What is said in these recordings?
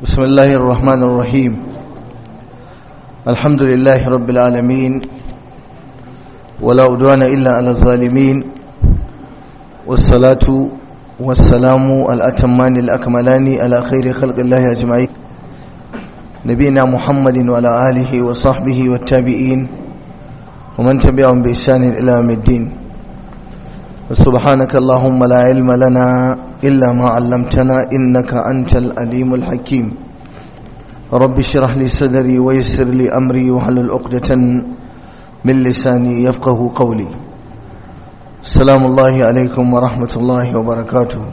بسم الله الرحمن الرحيم الحمد لله رب العالمين ولا عدوان إلا على الظالمين والصلاة والسلام الأتمان الأكملان على خير خلق الله أجمعين نبينا محمد وعلى آله وصحبه والتابعين ومن تبعهم بإحسان إلى يوم الدين سبحانك اللهم لا علم لنا إلا ما علمتنا إنك أنت الأليم الحكيم رب اشرح لي صدري ويسر لي أمري وحلل عقدة من لساني يفقه قولي السلام الله عليكم ورحمة الله وبركاته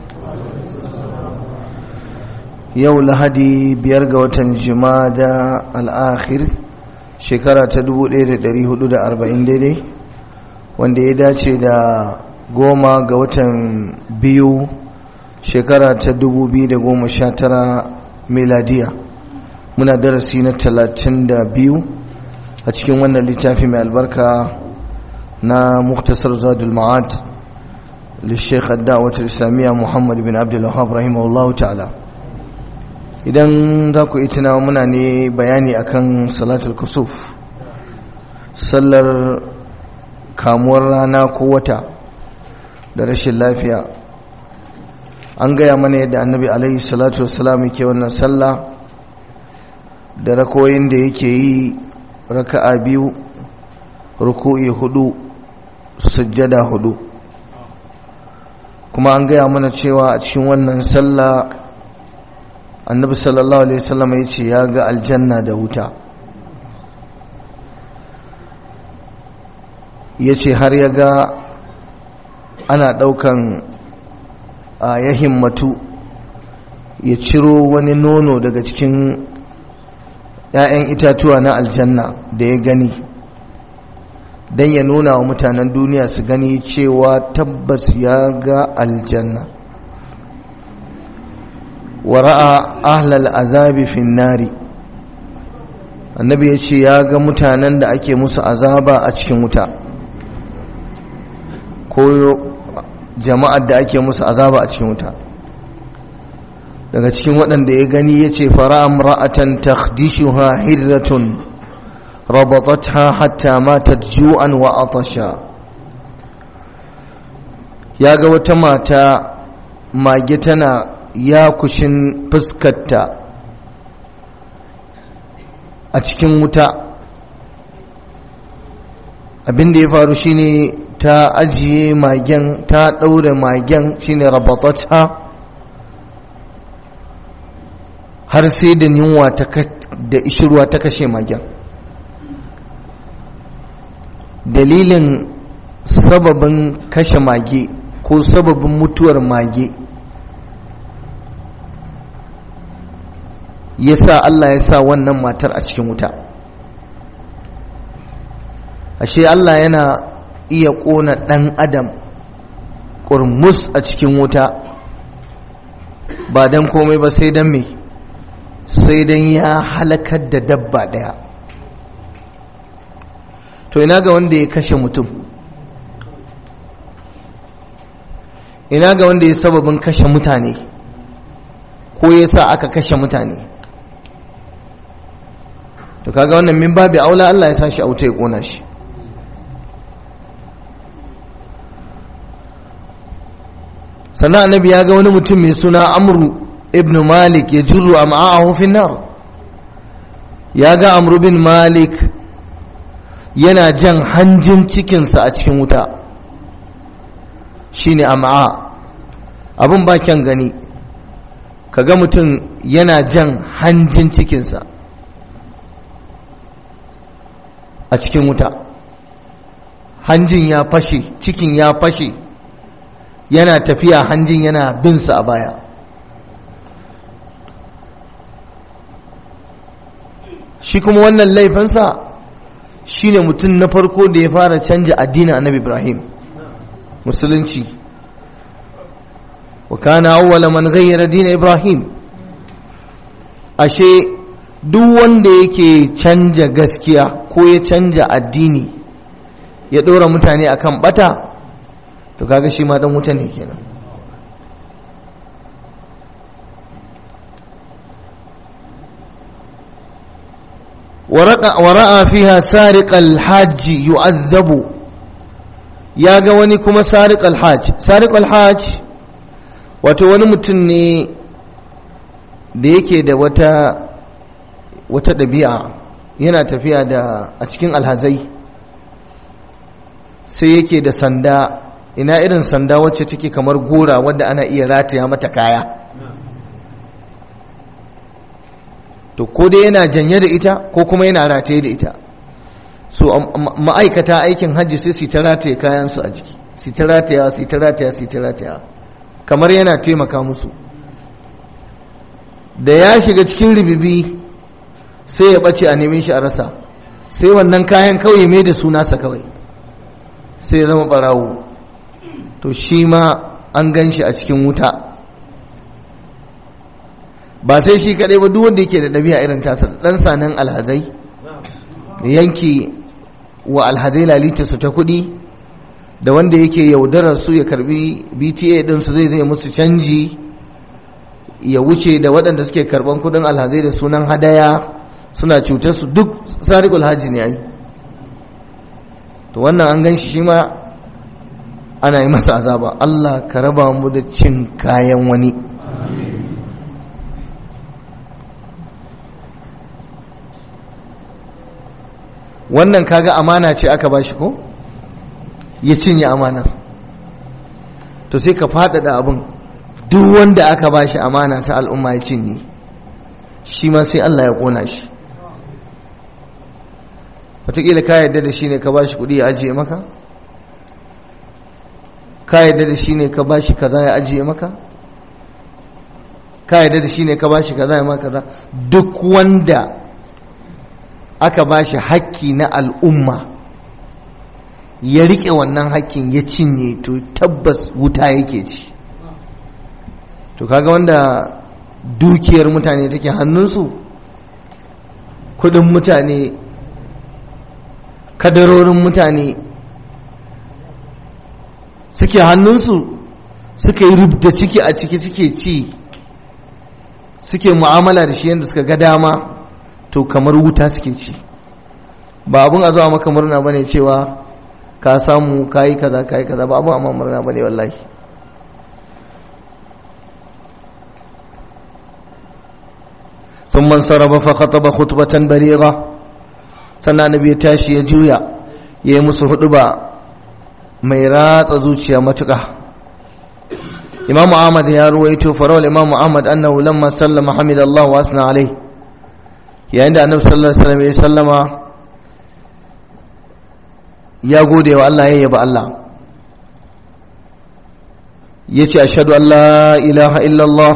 يو لهدي بيرغ وتنجمادا الآخر شكرا تدبو ليري دري حدود أربعين ديدي wanda ya dace da goma ga watan biyu shekara ta dubu biyu da goma sha tara miladiya muna darasi na talatin da biyu a cikin wannan littafi mai albarka na muktasar zadul ma'ad lishekh da'awatar islamiyya muhammad bin abdullahab rahimahullahu ta'ala idan za ku itina muna ne bayani akan salatul kusuf sallar kamuwar rana ko wata da rashin lafiya an gaya mana yadda annabi alaihi salatu wasalam yake wannan sallah da rakoyin da yake yi raka'a biyu ruku'i hudu sujjada hudu kuma an gaya mana cewa a cikin wannan sallah annabi sallallahu alaihi wasallam ya ce ya ga aljanna da wuta ya ce har ya ga ana ɗaukan a ya himmatu ya ciro wani nono daga cikin ‘ya'yan itatuwa na aljanna da ya gani don ya nuna wa mutanen duniya su gani cewa tabbas ya ga aljanna wara'a ahlal azabi finnari annabi ya ce ya ga mutanen da ake musu azaba a cikin wuta ko jama'ar da ake musu azaba a cikin wuta daga cikin waɗanda ya gani ya ce fara'am ra'atan takhdishuha hirratun rabatatha hatta matat ju'an wa atasha ya ga wata mata mage tana yakushin fuskarta a cikin wuta abin da ya faru shine ta ajiye magen ta ɗaure magen shine rabatata har sai da yunwa da ishirwa ta kashe magen dalilin sababin kashe mage ko sababin mutuwar mage ya sa Allah ya sa wannan matar a cikin wuta ashe Allah yana iya ƙona ɗan adam ƙurmus a cikin wuta ba don komai ba sai don me sai don ya halakar da dabba ɗaya to ina ga wanda ya kashe mutum ina ga wanda ya sababin kashe mutane ko ya sa aka kashe mutane to kaga wannan min babi aula Allah ya sa shi a wuta ya ƙona shi sannan annabi ya ga wani mutum mai suna amru ibn malik ya juru a ma'ahu fin nar ya ga amru bin malik yana jan hanjin cikinsa a cikin wuta shine am'a abin ba kyan gani kaga mutum yana jan hanjin cikinsa a cikin wuta hanjin ya fashe cikin ya fashe yana tafiya hanjin yana binsa a baya shi kuma wannan laifinsa shine mutum na farko da ya fara canja addinin annabi ibrahim musulunci wa kana awwala man ghayyara dina ibrahim ashe duk wanda yake canja gaskiya ko ya canja addini ya ɗora mutane akan bata to kaga shi ma dan wuta ne kenan wara'a fiha sariqal hajji yu'azzabu ya ga wani kuma sariqal hajj sariqal hajj wato wani mutum ne da yake da wata wata ɗabi'a yana tafiya da a cikin alhazai sai yake da sanda ina irin sanda wacce take kamar gora wadda ana iya rataya mata kaya to ko dai yana janye da ita ko kuma yana rataye da ita so ma'aikata aikin hajji sai su ta rataye kayansu a jiki su ta rataya su ta rataya su ta rataya kamar yana taimaka musu da ya shiga cikin ribibi sai ya ɓace a neman shi a rasa sai wannan kayan kawai mai da sunasa kawai sai ya zama ɓarawo to shi ma an gan shi a cikin wuta ba sai shi kaɗai ba duk wanda yake da ɗabi'a irin tasa ɗan sanan alhazai yanki wa alhazai lalita su ta kuɗi da wanda yake yaudarar su ya karbi bta ɗinsu zai zai musu canji ya wuce da waɗanda suke karban kudin alhazai da sunan hadaya suna cutar su duk sarikul hajji ne ai to wannan an gan shi ma ana yi masa azaba Allah ka raba mu da cin kayan wani wannan kaga amana ce aka bashi ko ya cinye amanar to sai ka faɗaɗa abin duk wanda aka ba shi amana ta al'umma ya cinye shi ma sai Allah ya ƙona shi wataƙila ka yadda da shi ne ka ba shi kuɗi ya ajiye maka ka yadda da shi ne ka ba shi kaza ya ajiye maka ka yadda da shi ne ka ba shi kaza ya maka kaza duk wanda aka ba shi hakki na al'umma ya riƙe wannan hakkin ya cinye to tabbas wuta yake ci to kaga wanda dukiyar mutane take hannunsu kudin mutane kadarorin mutane suke hannunsu suka yi rubda ciki a ciki suke ci suke mu'amala da shi yadda suka ga dama to kamar wuta suke ci ba abun a zuwa maka murna bane cewa ka samu kayi kaza kayi kaza ba abun amma murna bane wallahi ثم انصرف فخطب خطبة بليغة sannan annabi ya tashi ya juya ya yi musu huduba mai ratsa zuciya matuƙa imamu ahmad ya ruwaito farawal imamu ahmad annahu lamma sallama hamidallahu wa asna alai yayin da annabi sallallahu alaihi wasallam ya sallama ya gode wa Allah ya yaba Allah yace ashhadu an la ilaha illallah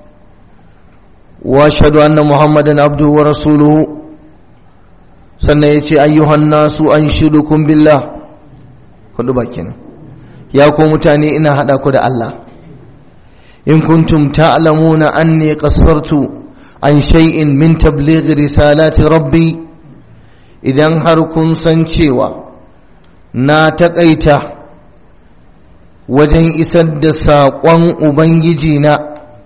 واشهد ان محمدا عبده ورسوله sannan ya ce ayyuhan nasu an shirukum billah hudu bakin ya ku mutane ina hada ku da Allah in kuntum ta'lamuna anni qassartu an shay'in min tabligh risalati rabbi idan har kun san cewa na taƙaita wajen isar da saƙon ubangiji na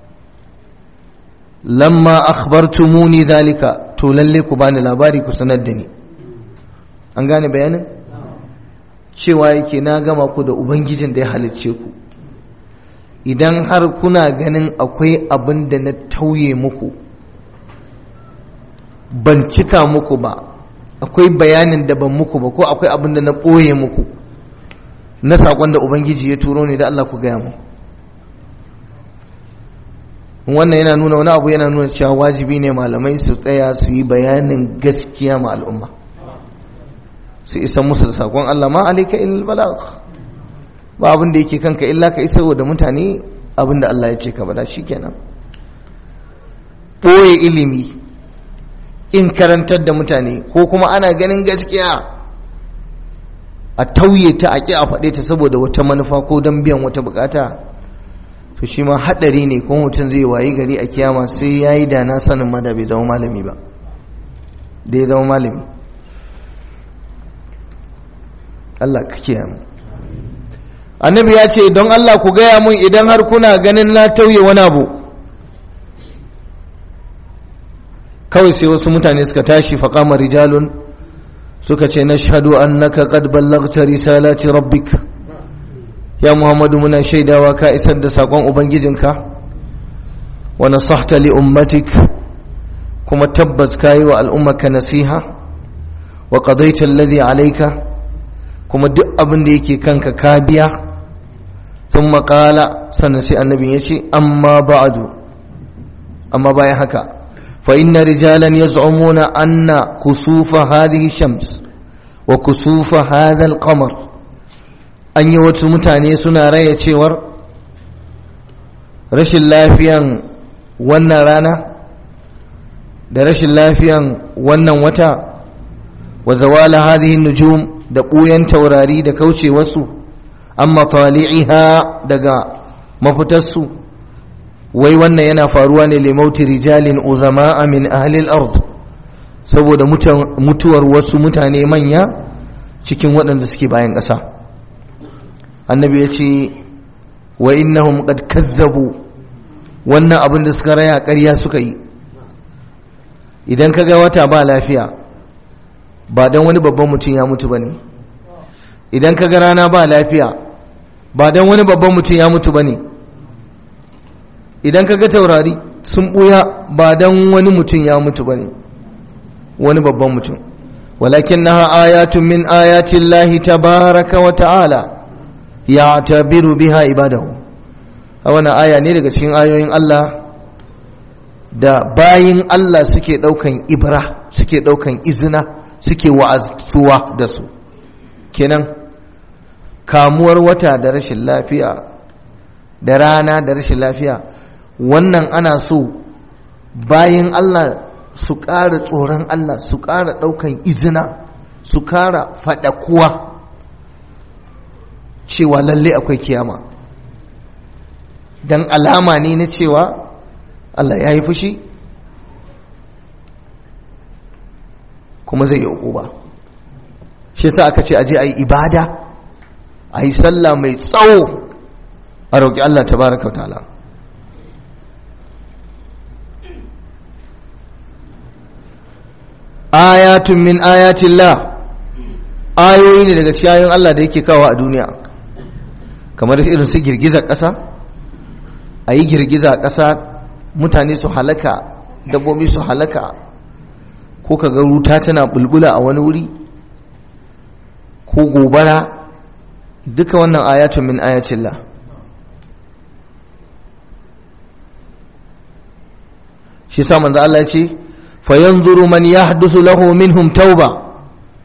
lamma akhbartumuni zalika to lalle ku bani labari ku sanar da ni an gane bayanin cewa yake na gama ku da ubangijin da ya halicce ku idan har kuna ganin akwai abin da na tauye muku ban cika muku ba akwai bayanin da ban muku ba ko akwai abin da na ɓoye muku na saƙon da ubangiji ya turo ne da Allah ku gaya mu wannan yana nuna wani abu yana nuna cewa wajibi ne malamai su tsaya su yi bayanin gaskiya ma al'umma su isa musu da sakon Allah ma alaika illal balagh ba abin da yake kanka illa ka isa da mutane abin da Allah ya ce ka bada shikenan boye ilimi in karantar da mutane ko kuma ana ganin gaskiya a tauye ta a ƙi a faɗe ta saboda wata manufa ko don biyan wata bukata to shi ma haɗari ne ko mutum zai wayi gari a kiyama sai ya yi da na sanin ma da bai zama malami ba da ya zama malami Allah ka kiyama annabi ya ce don Allah ku gaya mun idan har kuna ganin na tauye wani abu kawai sai wasu mutane suka tashi faƙama rijalun suka ce na shahadu annaka qad ballagta risalati rabbik ya muhammadu muna shaidawa ka isar da saƙon ubangijinka wa nasahta li ummatik kuma tabbas ka yi wa al'ummarka nasiha wa qadaita alladhi alayka kuma duk abin da yake kanka ka biya sun maƙala sannan sai annabin ya ce amma ba'adu amma bayan haka فإن رجالا يزعمون أن كسوف هذه الشمس وكسوف هذا القمر أن يوتsu mutane suna raya cewar rashin lafiyan wannan rana da rashin lafiyan wannan wata wa zawala hadhihi nujum da ɓuyan taurari da kauce wasu amma tali'iha daga mafitarsu wai wannan yana faruwa ne limauti rijalin uzama min ahlil ard saboda mutuwar wasu mutane manya cikin waɗanda suke bayan ƙasa annabi ya ce wa innahum qad kazzabu wannan abin da suka raya ƙarya suka yi idan ka ga wata ba lafiya ba don wani babban mutum ya mutu ba ne idan ka ga rana ba lafiya ba don wani babban mutum ya mutu ba ne idan ka ga taurari sun ɓuya ba don wani mutum ya mutu ba ne wani babban mutum walakin na ayatun min ayatin lahi tabaraka wa ta'ala ya tabiru biha ibadahu a wani aya ne daga cikin ayoyin Allah da bayin Allah suke ɗaukan ibra suke ɗaukan izina suke wa'azuwa da su kenan kamuwar wata da rashin lafiya da rana da rashin lafiya wannan ana so bayan Allah su ƙara tsoron Allah su ƙara ɗaukan izina su ƙara faɗakuwa cewa lalle akwai kiyama don alama ne na cewa Allah ya yi fushi kuma zai yi ba shi sa aka ce aje a yi ibada a yi sallah mai tsawo a roƙi Allah ta baraka ta'ala ayatun min ayatillah ayoyi ne daga cikin ayoyin Allah da yake kawo a duniya kamar irin su girgizar ƙasa a yi girgiza ƙasa mutane su halaka dabbobi su halaka ko ka ga ruta tana bulbula a wani wuri ko gobara duka wannan ayatun min ayatillah shi sa manzo Allah ya ce fayanzuru man yahduthu lahu minhum tauba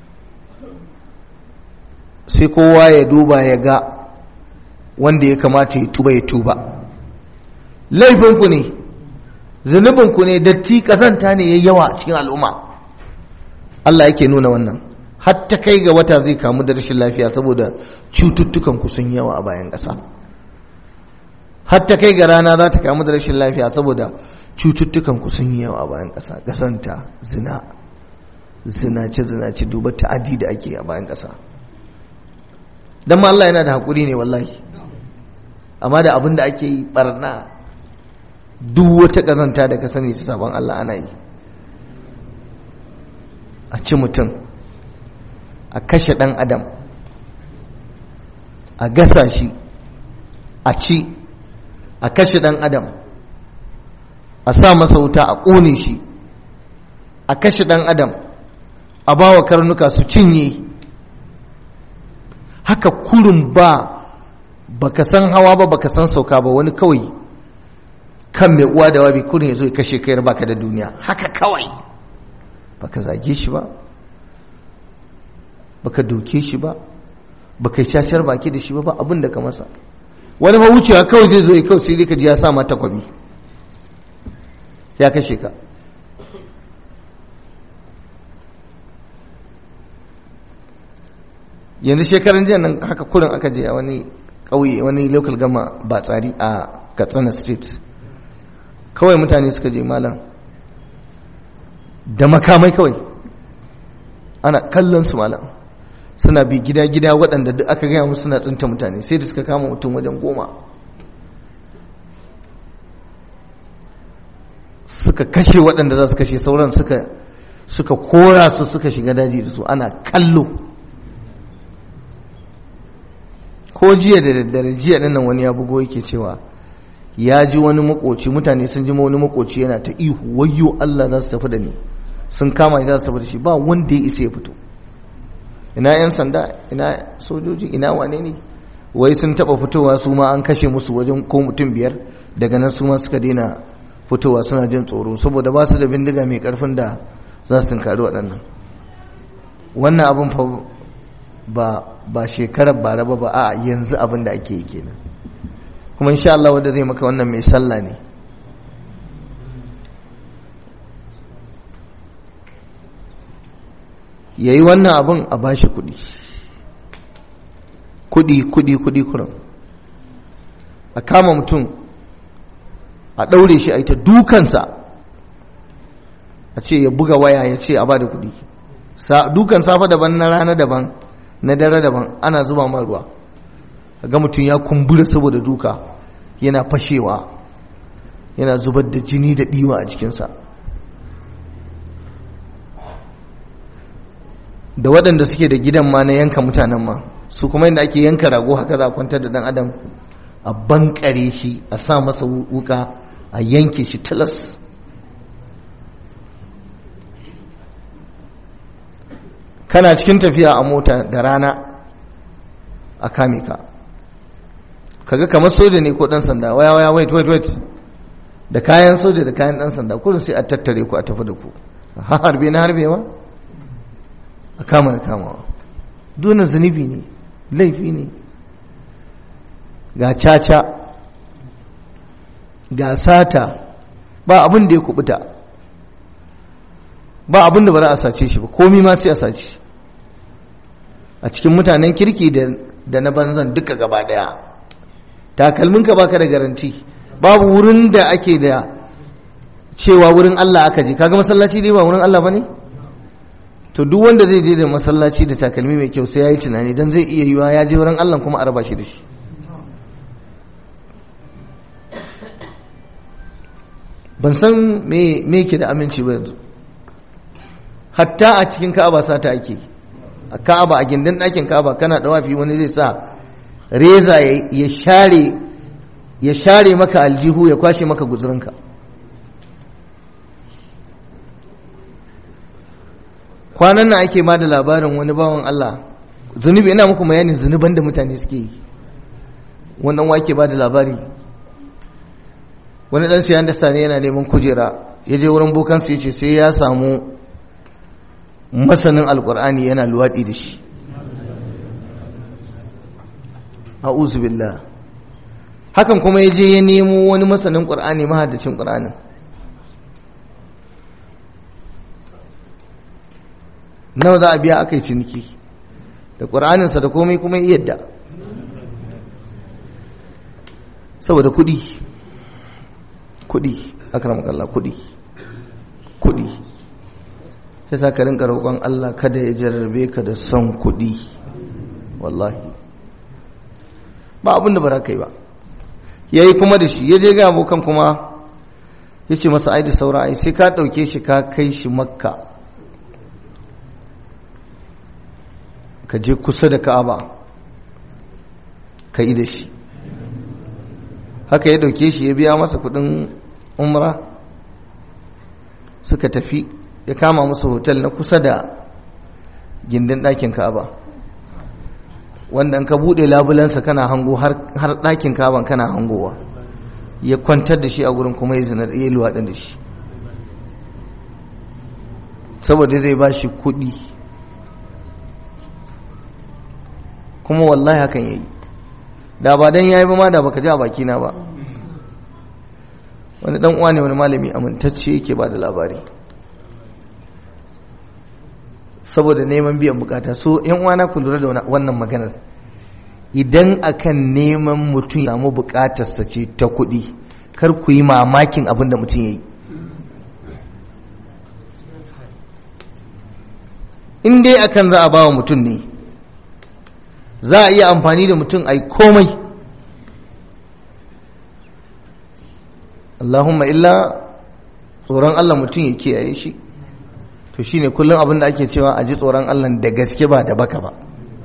sai kowa ya duba ya ga wanda ya kamata ya tuba ya tuba laifinku ne zunubinku ne datti kazanta ne ya yawa cikin al'umma Allah yake nuna wannan hatta kai ga wata zai kamu da rashin lafiya saboda cututtukan ku sun yawa a bayan ƙasa hatta kai ga rana za ta kamu da rashin lafiya saboda cututtukan ku sun yawa a bayan ƙasa ƙasanta zina zinace zinace duba ta'adi da ake a bayan ƙasa dan ma Allah yana da haƙuri ne wallahi amma da abin da ake yi barna duk wata ƙazanta da ka sani ta sabon Allah ana yi a ci mutum a kashe ɗan adam a gasa shi a ci a kashe ɗan adam a sa masa wuta a ƙone shi a kashe ɗan adam a ba wa karnuka su cinye haka kurin ba baka san hawa ba baka san sauka ba wani kawai kan mai uwa da wabi kurin ya zo ya kashe kai baka da duniya haka kawai baka zage shi ba baka doke shi ba baka cacar baki da shi ba ba abin da ka masa wani ma wucewa kawai zai zo ya kawai sai ka ji ya sa mata kwabi ya kashe ka yanzu shekaran jiya nan haka kurin aka je a wani ƙauye wani local gama ba tsari a katsina state kawai mutane suka je malam da makamai kawai ana kallon su malam suna bi gida-gida waɗanda duk aka gaya musu suna tsinta mutane sai da suka kama mutum wajen goma suka kashe waɗanda za su kashe sauran suka suka kora su suka shiga daji da su ana kallo ko jiya da daddare jiya nan wani ya bugo yake cewa ya ji wani makoci mutane sun ji wani makoci yana ta ihu wayyo Allah za su tafi da ni sun kama za su tafi da shi ba wanda ya isa ya fito ina yan sanda ina sojoji ina wane ne wai sun taba fitowa su ma an kashe musu wajen ko mutum biyar daga nan su ma suka daina fitowa suna jin tsoro saboda ba su da bindiga mai karfin da za su tunkari waɗannan wannan abin fa ba ba shekarar bara ba ba a yanzu abin da ake yi kenan kuma insha Allah wanda zai maka wannan mai sallah ne yayi wannan abin a bashi kuɗi kuɗi kuɗi kuɗi kuran a kama mutum a ɗaure shi a ita dukansa a ce ya buga waya ya ce a ba da kuɗi dukan safa daban na rana daban na dare daban ana zuba man ruwa ga mutum ya kumbura saboda duka yana fashewa yana zubar da jini da ɗiwa a cikinsa da waɗanda suke da gidan ma na yanka mutanen ma su kuma yadda ake yanka rago haka za a kwantar da ɗan adam a bankare shi a sa masa wuka a yanke shi tilas kana cikin tafiya a mota da rana a kame ka kaga kamar soja ne ko dan sanda waya waya wait wait wait da kayan soja da kayan dan sanda kullum sai a tattare ku a tafi da ku ha harbe na harbewa a kama da kamawa dole zunubi ne laifi ne ga caca ga sata ba abin da ya kubuta ba abin da ba za a sace shi ba komi ma sai a sace a cikin mutanen kirki da na banzan duka gaba daya takalminka baka da garanti babu wurin da ake da cewa wurin Allah aka je kaga masallaci dai ba wurin Allah bane to duk wanda zai je da masallaci da takalmi mai kyau sai yayi tunani dan zai iya yiwa ya je wurin Allah kuma a raba shi da shi ban san me me yake da aminci ba yanzu hatta a cikin Ka'aba sata ake a Ka'aba a gindin ɗakin Ka'aba kana da wafi wani zai sa reza ya share ya share maka aljihu ya kwashe maka guzurinka kwanan nan ake ma da labarin wani bawan Allah zunubi ina muku bayanin zunuban da mutane suke yi wannan wake ba da labari wani dan siyan da sani yana neman kujera ya je wurin bokansu ya ce sai ya samu masanin alkur'ani yana luwaɗi da shi a'udhu billah hakan kuma ya je ya nemo wani masanin ƙur'ani mahaddacin ƙur'anin nawa za a biya aka yi ciniki da ƙur'aninsa da komai kuma yadda saboda kuɗi kuɗi akramakallah kuɗi kuɗi sai sa ka rinka roƙon Allah kada ya jarrabe ka da son kuɗi wallahi ba abin da ba ka yi ba ya yi kuma da shi ya je ga abokan kuma ya ce masa ai da saura ai sai ka ɗauke shi ka kai shi makka ka je kusa da ka'aba ka yi da shi haka ya ɗauke shi ya biya masa kuɗin umra suka tafi ya kama musu hotel na kusa da gindin ɗakin ka'aba wanda ka buɗe labulansa kana hango har ɗakin ka'aban kana hangowa ya kwantar da shi a gurin kuma ya zina ya luwaɗin da shi saboda zai ba shi kuɗi kuma wallahi hakan ya yi da ba don ya yi ba ma da baka ji a bakina ba wani ɗan uwa ne wani malami amintacce yake ba da labari saboda neman biyan bukata so yan uwana ku lura da wannan maganar idan akan neman mutum samu bukatarsa ce ta kuɗi kar ku yi mamakin abin da mutum ya yi in dai akan za a ba wa mutum ne za a iya amfani da mutum a yi komai Allahumma illa tsoron Allah mutum ya kiyaye shi to shine kullum abin da ake cewa a ji tsoron Allah da gaske ba da baka ba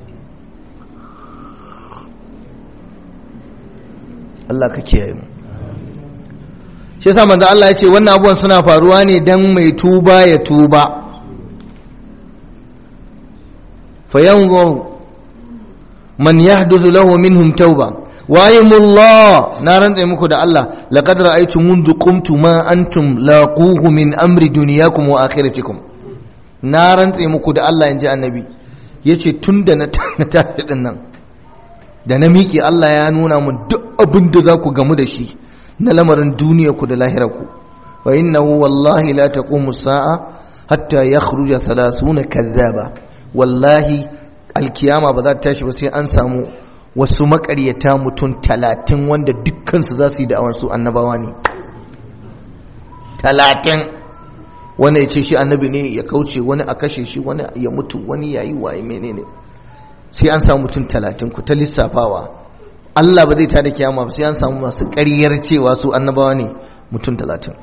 Allah ka kiyaye mu shi yasa manzo Allah ya ce wannan abubuwan suna faruwa ne dan mai tuba ya tuba fayanzur man yahduthu lahu minhum tauba wayimullah na rantsa muku da Allah laqad ra'aytu mundu qumtu ma antum laquhu min amri dunyakum wa akhiratikum na rantsa muku da Allah inji annabi yace tunda na tashi din nan da na miƙe Allah ya nuna mun duk abin da za ku gamu da shi na lamarin duniya ku da lahira ku wa innahu wallahi la taqumu sa'a hatta yakhruja 30 kazzaba wallahi alkiyama ba za ta tashi ba sai an samu wasu makaryata mutum talatin wanda dukkansu za su yi da'awar su annabawa ne talatin wani ya ce shi annabi ne ya kauce wani a kashe shi wani ya mutu wani ya yi waye menene sai an samu mutum talatin ku ta lissafawa Allah ba zai tada kiyama ba sai an samu masu ƙaryar cewa su annabawa ne mutum talatin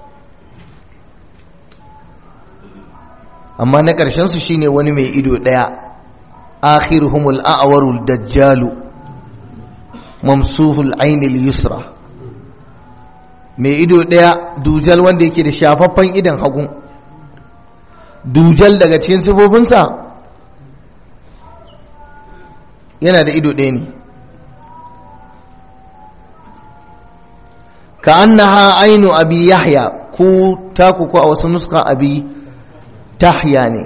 amma na ƙarshen su shine wani mai ido ɗaya akhiruhumul a'warul dajjalu mamsuhul ainil yusra mai ido ɗaya dujal wanda yake da shafaffen idan hagu dujal daga cikin sifofinsa yana da ido ɗaya ne ka annaha ainu abi yahya ku taku ko a wasu nuska abi tahya ne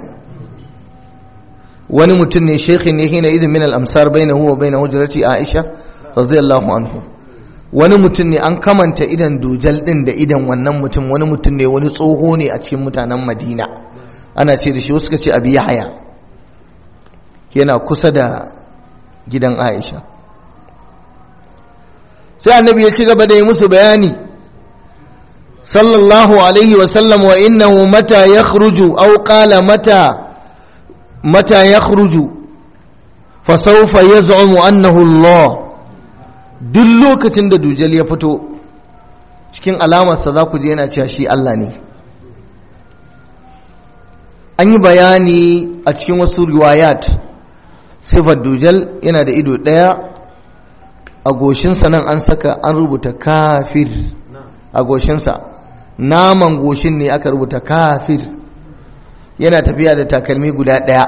wani mutum ne shekhi ne hina idin min al-amsar bainahu wa bain hujrati aisha radiyallahu anhu wani mutum ne an kamanta idan dujal din da idan wannan mutum wani mutum ne wani tsoho ne a cikin mutanen madina ana ce da shi wasu ka ce abi yahya yana kusa da gidan aisha sai annabi ya ci gaba da yi musu bayani sallallahu alaihi wasallam wa innahu mata yakhruju aw qala mata mata yakhruju fa sawfa yaz'umu annahu Allah duk lokacin da dujal ya fito cikin alamarsa za ku je yana cewa shi Allah ne an yi bayani a cikin wasu riwayat sifar dujal yana da ido ɗaya a goshinsa nan an saka an rubuta kafir a goshinsa naman goshin ne aka rubuta kafir yana tafiya da takalmi guda ɗaya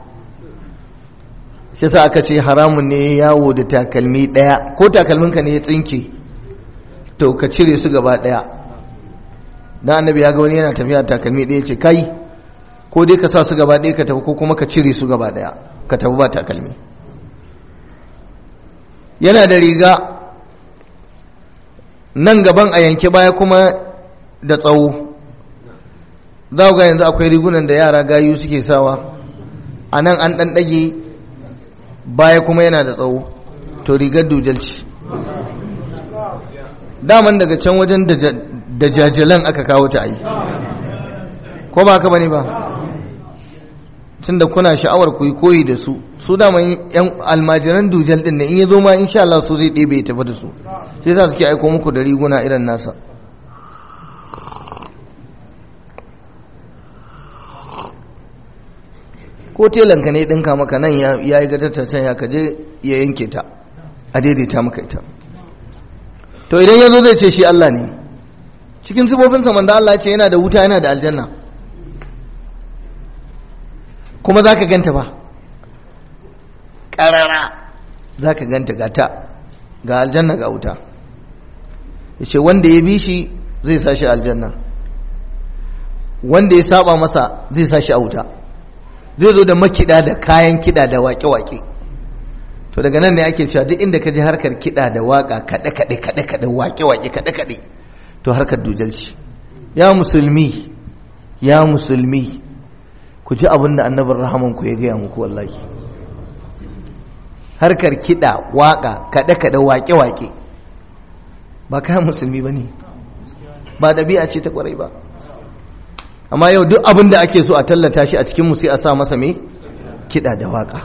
shi sa aka ce haramun ne yawo da takalmi ɗaya ko takalminka ne ya tsinke to ka cire su gaba ɗaya dan annabi ya ga wani yana tafiya da takalmi ɗaya ce kai ko dai ka sa su gaba ɗaya ka tafi ko kuma ka cire su gaba ɗaya ka tafi ba takalmi yana da riga nan gaban a yanke baya kuma da tsawo za ga yanzu akwai rigunan da yara gayu suke sawa a nan an ɗan ɗage baya kuma yana da tsawo to rigar dujalci daman daga can wajen da jajalan aka kawo ta yi ko ba ka bane ba tunda kuna sha'awar ku yi koyi da su su dama yan almajiran dujal din in ya zo ma insha Allah su zai ɗebe tafi da su sai yasa suke aiko muku da riguna irin nasa ko telanka ne ɗinka maka nan ya yi gadata can ya kaje ya yanke ta a daidaita maka ita to idan ya zo zai ce shi Allah ne cikin sibobinsa manzo Allah ce yana da wuta yana da aljanna kuma za ka ganta ba ƙarara za ka ganta gata ga aljanna ga wuta ya ce wanda ya bi shi zai sa shi aljanna wanda ya saba masa zai sa shi a wuta zai zo da makiɗa da kayan kiɗa da waƙe-waƙe to daga nan ne ake cewa duk inda ka ji harkar kiɗa da waƙa kaɗe-kaɗe kaɗe-kaɗe waƙe-waƙe kaɗe-kaɗe to harkar dujalci ya musulmi ya musulmi ku ji abin da annabin rahaman ku ya gaya muku wallahi harkar kiɗa waƙa kaɗe-kaɗe waƙe-waƙe ba kayan musulmi ba ne ba ɗabi'a ce ta ƙwarai ba amma yau duk abin da ake so a tallata shi a cikin sai a sa masa mai kiɗa da waƙa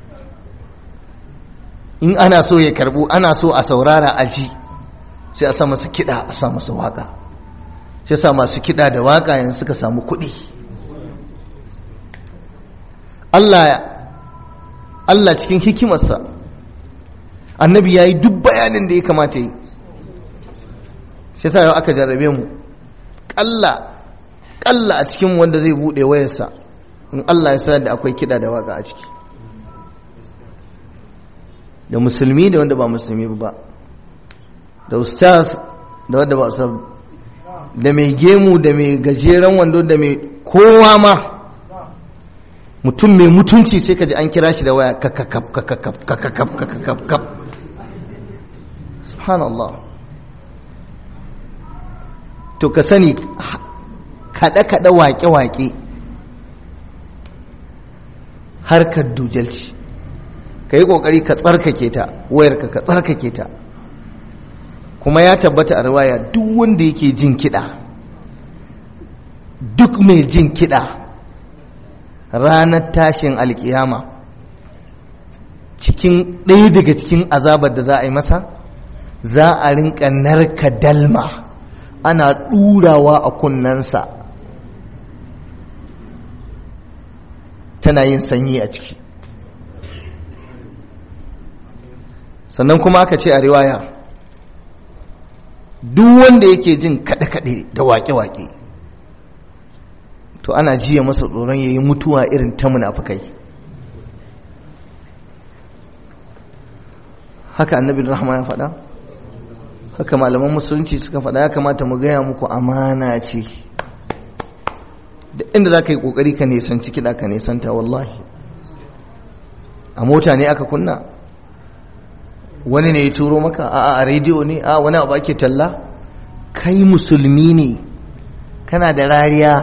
in ana so ya karbu ana so a saurara a ji sai a sa masa kiɗa a sa masa waƙa shi sa masu kiɗa da waƙa yanzu suka samu kuɗi Allah Allah cikin hikimarsa annabi ya yi duk bayanin da ya kamata yi shi sa yau aka jarrabe mu ƙalla ƙalla a cikin wanda zai buɗe wayarsa in Allah ya sanar da akwai kiɗa da waƙa a ciki da musulmi da wanda ba musulmi ba da ustaz da wanda ba ustaz da mai gemu da mai gajeren wando da mai kowa ma mutum mai mutunci sai ka ji an kira shi da waya kakakaf kakakaf kakakaf kakakaf subhanallah to ka sani kaɗe-kaɗe waƙe-waƙe harkar dujalci ka yi ƙoƙari ka tsarkake ta wayarka ka tsarkake ta kuma ya tabbata a riwaya duk wanda yake jin kiɗa duk mai jin kiɗa ranar tashin alkiyama cikin ɗaya daga cikin azabar da za a yi masa za a rinka narka dalma ana ɗurawa a kunnensa tana yin sanyi a ciki sannan kuma aka ce a riwaya duk wanda yake jin kaɗe-kaɗe da waƙe-waƙe to ana jiya masa tsoron ya yi mutuwa irin ta munafukai haka annabin rahama ya faɗa haka malaman musulunci suka faɗa ya kamata mu gaya muku amana ce da inda za ka yi ƙoƙari ka nisanci kiɗa ka nisanta wallahi a mota ne aka kunna wani ne ya turo maka a a rediyo ne a wani abu ake talla kai musulmi ne kana da rariya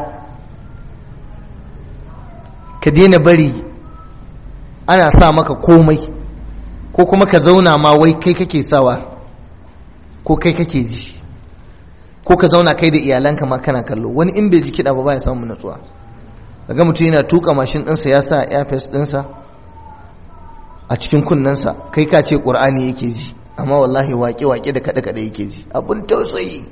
ka daina bari ana sa maka komai ko kuma ka zauna ma wai kai kake sawa ko kai kake ji ko ka zauna kai da iyalanka ma kana kallo wani in bai ji kiɗa ba ba ya samu natsuwa daga mutum yana tuka mashin ɗinsa ya sa airfest ɗinsa a cikin kunnensa kai ka ce ƙur'ani yake ji amma wallahi waƙe-waƙe da kaɗe-kaɗe yake ji abin tausayi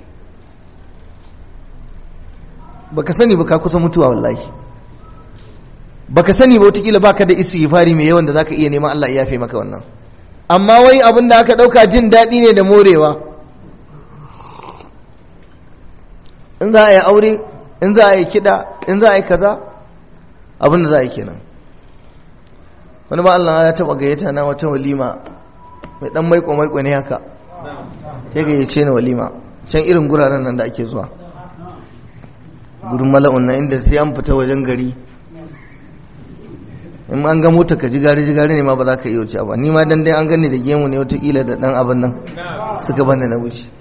baka sani ba ka kusa mutuwa wallahi baka sani ba wataƙila baka da istighfari mai yawan da zaka iya neman Allah ya yafe maka wannan amma wai abin da aka ɗauka jin daɗi ne da morewa in za a yi aure in za a yi kiɗa in za a yi kaza abin da za a yi kenan wani ba Allah ya taba gayyata na wata walima mai dan maiko maiko ne haka ya gayyace ni walima can irin guraren nan da ake zuwa gudun mala'un nan inda sai an fita wajen gari in an ga mota ka jigari jigari ne ma ba za ka iya wuce ba ni ma dan dai an gani da gemu ne watakila da dan abin nan suka bani na wuce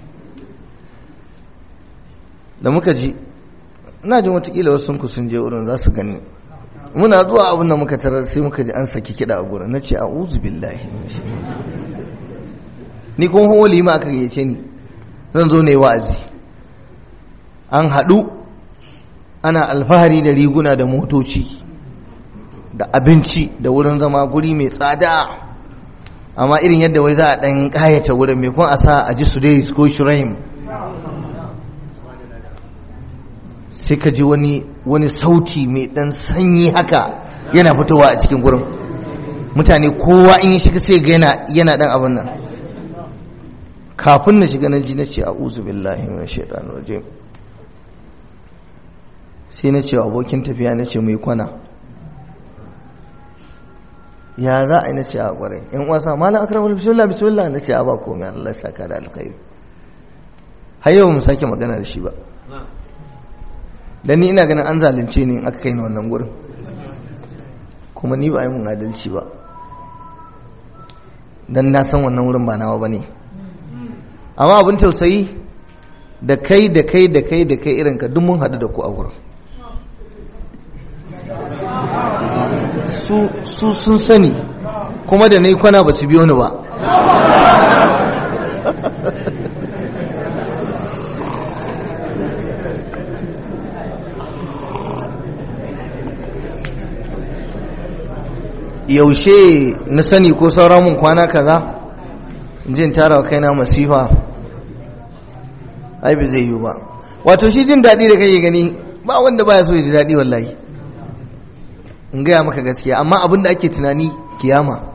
da muka ji ina jin watakila wasu ku sun je wurin za su gani muna zuwa abin da muka tarar sai muka ji an saki kiɗa a gurin na ce a uzu billahi ni kuma hawa lima aka gayyace ni zan zo ne wa'azi an haɗu ana alfahari da riguna da motoci da abinci da wurin zama guri mai tsada amma irin yadda wai za a ɗan ƙayata wurin mai kuma a sa a ji su dai ko shiraim sai ka ji wani wani sauti mai dan sanyi haka yana fitowa a cikin gurin mutane kowa in ya shiga sai ga yana yana dan abin nan kafin na shiga na ji na ce a'udhu billahi minash shaitanir rajim sai na ce abokin tafiya na ce mai kwana ya za a yi na ce a kwarai yan wasa malam akramul bismillah bismillah na ce a ba komai Allah ya saka da alkhairi har yau mu sake magana da shi ba dan ni ina ganin an zalunce ni in aka kai ni wannan gurin kuma ni ba a yi mun adalci ba dan na san wannan wurin ba nawa bane amma abin tausayi da kai da kai da kai da kai irin ka duk mun haɗu da ku a wurin su sun sani kuma da na yi kwana ba su biyo ni ba yaushe na sani ko sauran mun kwana kaza jin tara wa kaina masifa ai bai zai yi ba wato shi jin daɗi da kake gani ba wanda baya so ya ji daɗi wallahi in gaya maka gaskiya amma abin da ake tunani kiyama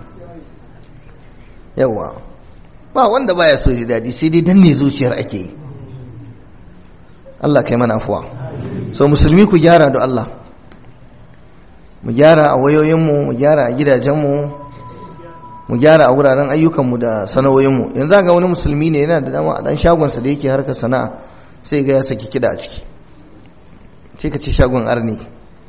yawa ba wanda baya so ya ji daɗi sai dai danne zuciyar ake yi Allah kai mana afuwa so musulmi ku gyara da Allah mu gyara a wayoyinmu mu gyara a gidajenmu mu gyara a wuraren ayyukanmu da sana'o'inmu yanzu ga wani musulmi ne yana da dama a dan shagonsa da yake harkar sana'a sai ga ya saki kida a ciki sai ka ce shagon arni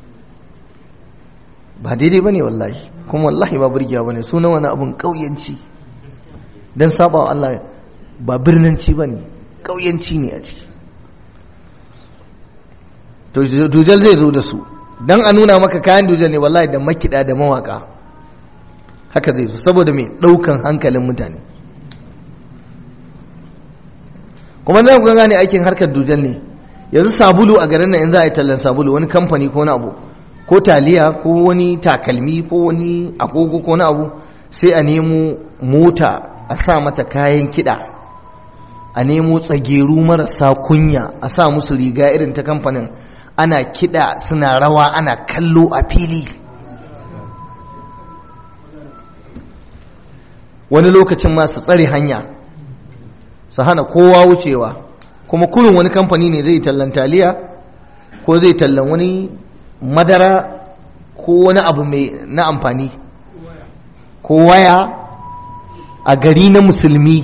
ba daidai ba ne wallahi kuma wallahi ba burgiya ba ne sunan wani abun ƙauyanci don saba wa Allah ba birnanci ba ne ƙauyanci ne a ciki to dujal zai zo da su don a nuna maka kayan dujal ne wallahi da makida da mawaka haka zai zo saboda mai ɗaukan hankalin mutane kuma na kuka gane aikin harkar dujal ne yanzu sabulu a garin nan in za a yi tallan sabulu wani kamfani ko wani abu ko taliya ko wani takalmi ko wani agogo ko wani abu sai a nemo mota a sa mata kayan kiɗa a nemo tsageru marasa kunya a sa musu riga irin ta kamfanin ana kiɗa suna rawa ana kallo a fili wani lokacin ma su tsare hanya su hana kowa wucewa kuma kurin wani kamfani ne zai tallan taliya ko zai tallan wani madara ko wani abu mai na amfani ko waya a gari na musulmi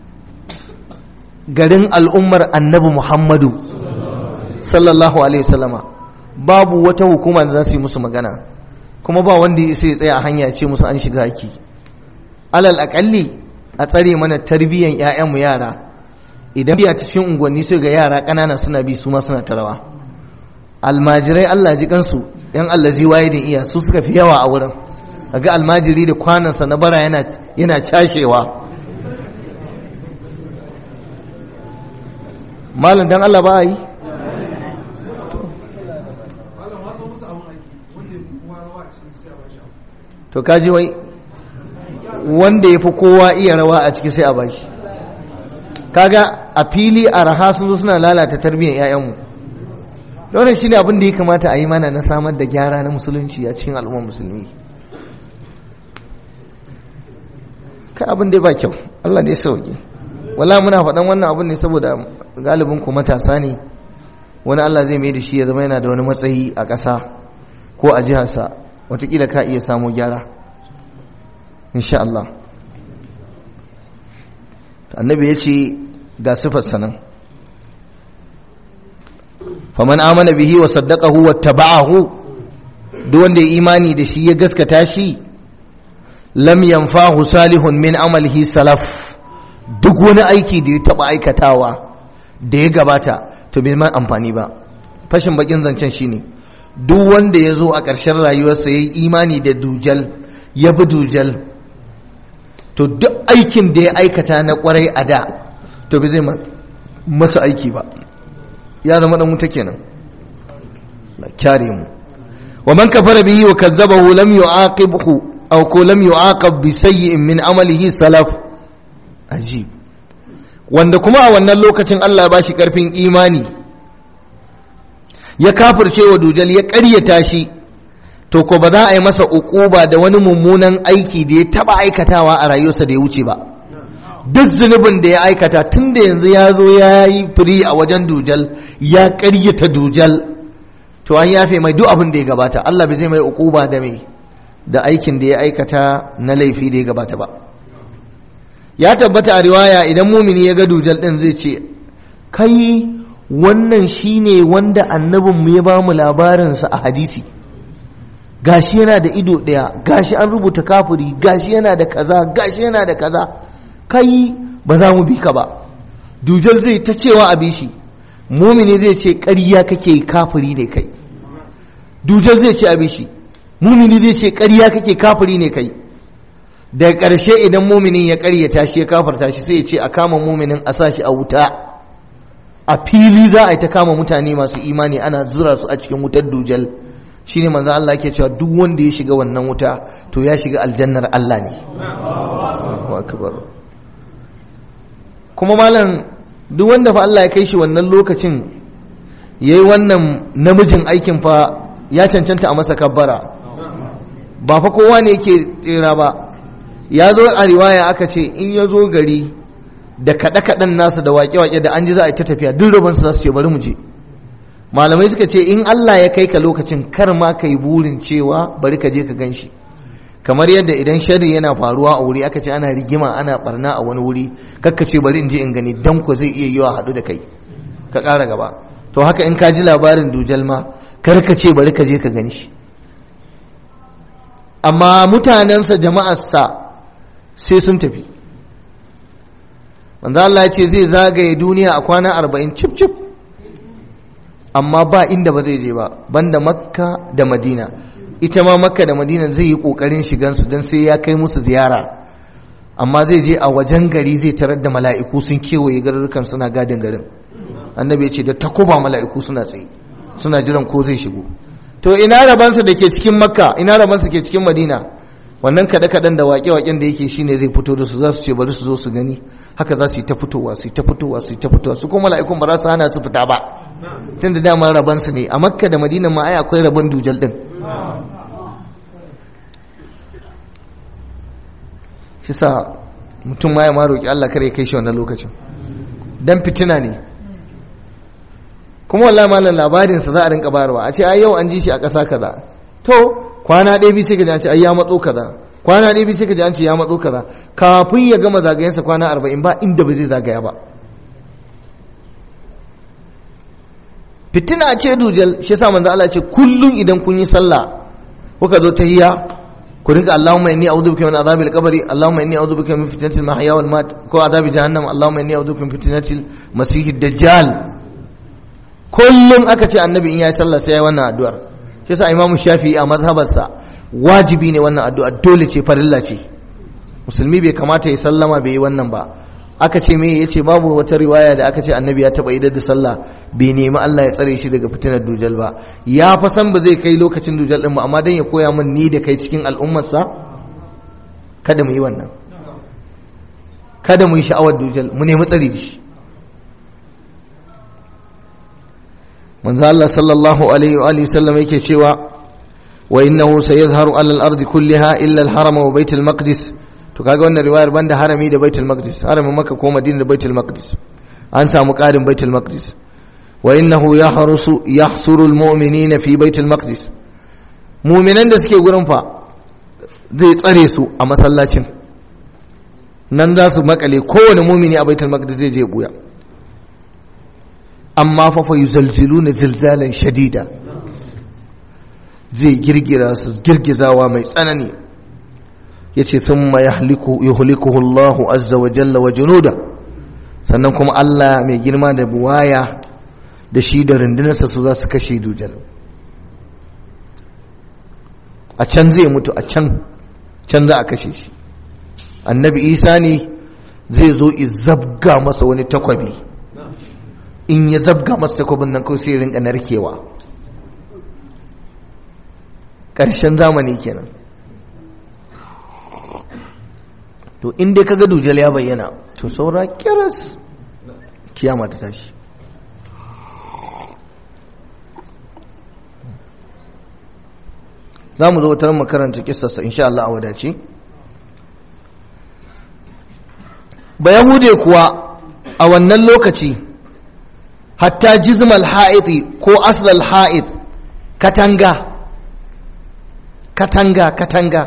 garin al'ummar annabi muhammadu sallallahu alaihi wasallama babu wata hukuma da za su yi musu magana kuma ba wanda ya sai tsaya a hanya ce musu an shiga haki alal akalli a tsare mana tarbiyyan 'ya'yanmu yara idan biya cikin unguwanni sai ga yara ƙanana suna bi su ma suna tarawa almajirai Allah ji kansu yan allazi waye da iya su suka fi yawa a wurin ga almajiri da kwanansa na bara yana yana cashewa malam dan Allah ba yi to kaji wai wanda ya fi kowa iya rawa a ciki sai a bashi kaga a fili a raha sun zo suna lalata tarbiyyar 'ya'yanmu wannan shine abin da ya kamata a yi mana na samar da gyara na musulunci a cikin al'ummar musulmi kai abin da ba kyau Allah ne sauke wala muna faɗan wannan abin ne saboda galibin ku matasa ne wani Allah zai mai da shi ya zama yana da wani matsayi a ƙasa ko a jiharsa watakila ka iya samu gyara insha Allah annabi ya ce ga sifar sanan faman amana bihi wa saddaqahu wa taba'ahu duk wanda ya imani da shi ya gaskata shi lam yanfahu salihun min amalihi salaf duk wani aiki da ya taba aikatawa da ya gabata to bai man amfani ba fashin bakin zancen shine duk wanda ya zo a ƙarshen rayuwarsa ya yi imani da dujal ya bi dujal to duk aikin da ya aikata na kwarai a da to bai zai masa aiki ba ya zama dan wuta kenan la kyare mu wa man kafara bihi wa kazzabahu lam yu'aqibhu aw ko lam yu'aqab bi sayyi'in min amalihi salaf ajib wanda kuma a wannan lokacin Allah ya bashi karfin imani ya kafirce wa dujal ya ƙaryata shi to ko ba za a yi masa uquba da wani mummunan aiki da ya taba aikatawa a rayuwarsa da ya wuce ba duk zunubin da ya aikata tun da yanzu ya zo ya yi firi a wajen dujal ya ƙaryata dujal to an yafe mai duk abin da ya gabata Allah bai zai mai uquba da mai da aikin da ya aikata na laifi da ya gabata ba ya tabbata a riwaya idan mumini ya ga dujal din zai ce kai wannan shine wanda annabinmu ya ba mu labarinsa a hadisi gashi yana da ido ɗaya gashi an rubuta kafiri gashi yana da kaza gashi yana da kaza kai ba za mu bi ka ba dujal zai ta cewa a bishi mumini zai ce ƙarya kake kafiri ne kai dujal zai ce a bishi mumini zai ce ƙarya kake kafiri ne kai da ƙarshe idan muminin ya ƙaryata shi ya kafarta shi sai ya ce a kama muminin a sa shi a wuta a fili za a yi ta kama mutane masu imani ana zura su a cikin wutar dujal shine manzo Allah yake cewa duk wanda ya shiga wannan wuta to ya shiga aljannar Allah ne akbar kuma malam duk wanda fa Allah ya kai shi wannan lokacin yayi wannan namijin aikin fa ya cancanta a masa kabbara ba fa kowa ne yake tsira ba ya zo a riwaya aka ce in ya zo gari da kaɗe-kaɗen nasa da waƙe-waƙe da an ji za a yi ta tafiya duk rabansu za su ce bari mu je malamai suka ce in Allah ya kai ka lokacin kar ma ka yi burin cewa bari ka je ka gan shi kamar yadda idan shari yana faruwa a wuri aka ce ana rigima ana barna a wani wuri kakka ce bari in je in gani dan ko zai iya yiwa haɗu da kai ka ƙara gaba to haka in ka ji labarin dujal ma kar ka ce bari ka je ka gani shi amma mutanensa jama'arsa sai sun tafi manzo Allah ya ce zai zagaye duniya a kwana arba'in cip cip amma ba inda ba zai je ba banda makka da madina ita ma makka da madina zai yi kokarin shigansu don sai ya kai musu ziyara amma zai je a wajen gari zai tarar da mala'iku sun kewaye garurukan suna gadin garin annabi ya ce da takuba mala'iku suna tsaye suna jiran ko zai shigo to ina rabansa da ke cikin makka ina rabansa ke cikin madina wannan kaɗe-kaɗen da waƙe-waƙen da yake shine zai fito da su za su ce bari su zo su gani haka za su yi ta fitowa su yi ta fitowa su yi ta fitowa su kuma mala'ikun ba za su hana su fita ba tun da dama rabansu ne a makka da madina ma ai akwai rabon dujal din shi sa mutum ma ya ma roƙi Allah kare kai shi wannan lokacin dan fitina ne kuma wallahi malam labarin sa za a rinka bayarwa a ce ai yau an ji shi a ƙasa kaza to kwana ɗaya bi sai ka ji an ce ai ya matso kaza kwana ɗaya bi sai ka ji an ce ya matso kaza kafin ya gama zagayensa kwana arba'in ba inda ba zai zagaya ba fitina ce dujal shi yasa manzo Allah ce kullun idan kun yi sallah kuka zo tahiyya ku rinka Allahumma inni a'udhu bika min adhabil qabri Allahumma inni a'udhu bika min fitnatil mahya wal mat ko adhabi jahannam Allahumma inni a'udhu bika min fitnatil masihid dajjal kullun aka ce annabi in ya sallah sai ya wannan addu'ar shi yasa imamu shafi'i a mazhabarsa wajibi ne wannan addu'a dole ce farilla ce musulmi bai kamata ya sallama bai yi wannan ba aka ce me yace babu wata riwaya da aka ce annabi ya taba idar da sallah bai nemi Allah ya tsare shi daga fitinar dujal ba ya fa san ba zai kai lokacin dujal din ba amma dan ya koya min ni da kai cikin al'ummarsa kada mu yi wannan kada mu yi sha'awar dujal mu nemi tsare da shi manzo Allah sallallahu alaihi wa alihi sallam yake cewa wa innahu sayazharu ala al-ardi kulliha illa al-haram wa bait al-maqdis to kaga wannan riwayar banda harami da baitul maqdis haramin makka ko madina da baitul maqdis an samu karin baitul maqdis wa innahu yahrusu yahsuru almu'minina fi baitul maqdis mu'minan da suke gurin fa zai tsare su a masallacin nan za su makale kowane mumini a baitul maqdis zai je buya amma fa fa yuzalziluna zilzalan shadida zai girgira su girgizawa mai tsanani yace thumma yahliku yuhlikuhu Allahu azza wa jalla wa junuda sannan kuma Allah mai girma da buwaya da shi da rundunarsa su za su kashe dujal a can zai mutu a can can za a kashe shi annabi isa ne zai zo zabga masa wani takwabi in ya zabga masa takwabin nan kawai sai rinka narkewa ƙarshen zamani kenan to in dai kaga dujal ya bayyana to saura kiras kiyama ta tashi za mu zo wutar makaranta kistarsa insha Allah a wadace ba yahude kuwa a wannan lokaci hatta jizmal ha'iti ko aslal ha'id katanga katanga katanga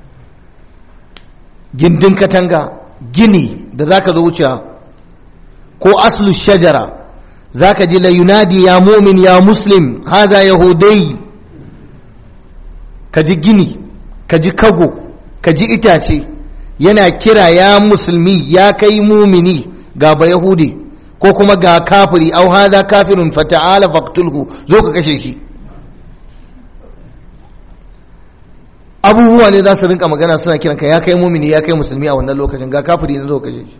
gindin katanga gini da zaka zo wuce ko aslu shajara zaka ji la yunadi ya mumin ya muslim hada yahudai ka ji gini ka ji kago ka ji itace yana kira ya musulmi ya kai mumini ga ba yahudi ko kuma ga kafiri au hada kafirun fata'ala faqtulhu zo ka kashe shi abubuwa ne za su rinka magana suna kiran ka ya kai mumini ya kai musulmi a wannan lokacin ga kafiri ne zo kashe shi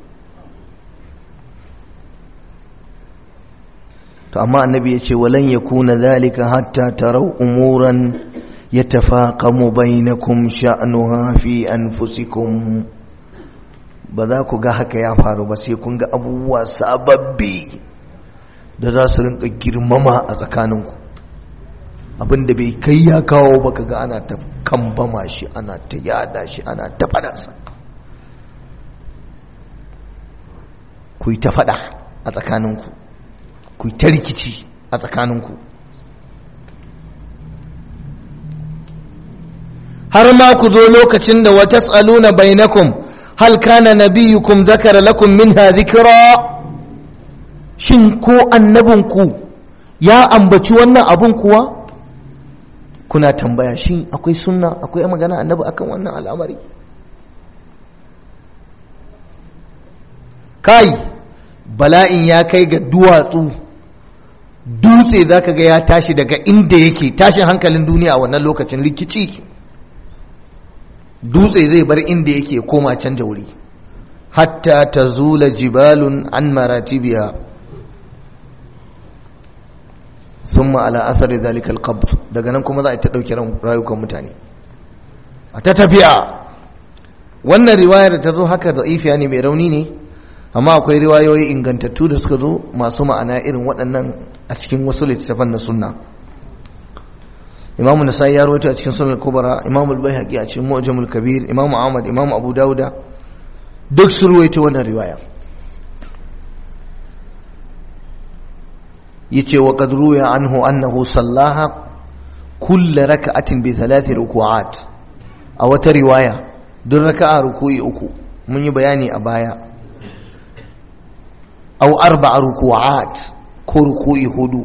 to amma annabi ya ce walan yakuna zalika hatta tarau umuran yatafaqamu bainakum sha'nuha fi anfusikum ba za ku ga haka ya faru ba sai kun ga abubuwa sababbi da za su rinka girmama a tsakaninku abinda bai kai ya kawo ba ga ana ta kambama shi ana ta yada shi ana ta fadansa ku yi ta fada a tsakaninku ku yi ta rikici a tsakaninku har ma ku zo lokacin da wata tsaluna bainakum hal kana nabiyukum zakara lakum minha zikra shin ko annabinku ya ambaci wannan abun kuwa kuna tambaya shin akwai sunna akwai magana annabi akan wannan al'amari kai bala'in ya kai ga duwatsu dutse zaka ga ya tashi daga inda yake tashin hankalin duniya a wannan lokacin rikici dutse zai bar inda yake koma canja wuri hatta ta zula jibalun an maratibiya sun ma'ala asari zalikal qabd daga nan kuma za a ta ɗauki rayukan mutane a ta tafiya wannan riwayar da ta zo haka da ifiya ne mai rauni ne amma akwai riwayoyi ingantattu da suka zo masu ma'ana irin waɗannan a cikin wasu littattafan na sunna imamu nasai ya rawaito a cikin sunan kubra imamu al-baihaqi a cikin mu'jamul kabir imamu ahmad imamu abu dauda duk sun rawaito wannan riwaya yace wa qad ruya anhu annahu sallaha kull raka'atin bi thalath ruku'at a wata riwaya duk raka'a ruku'i uku mun yi bayani a baya aw arba'a ruku'at ko ruku'i hudu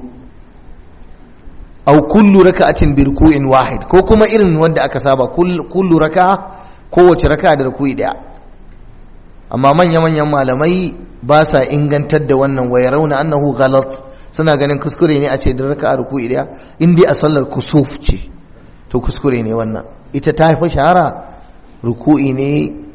aw kullu raka'atin bi ruku'in wahid ko kuma irin wanda aka saba kullu raka'a kowace raka'a da ruku'i daya amma manya manyan malamai ba sa ingantar da wannan wa yarawna annahu ghalat suna ganin kuskure ne a ce da raka'a ruku'i daya in dai a sallar kusuf ce to kuskure ne wannan ita ta haifa shahara ruku'i ne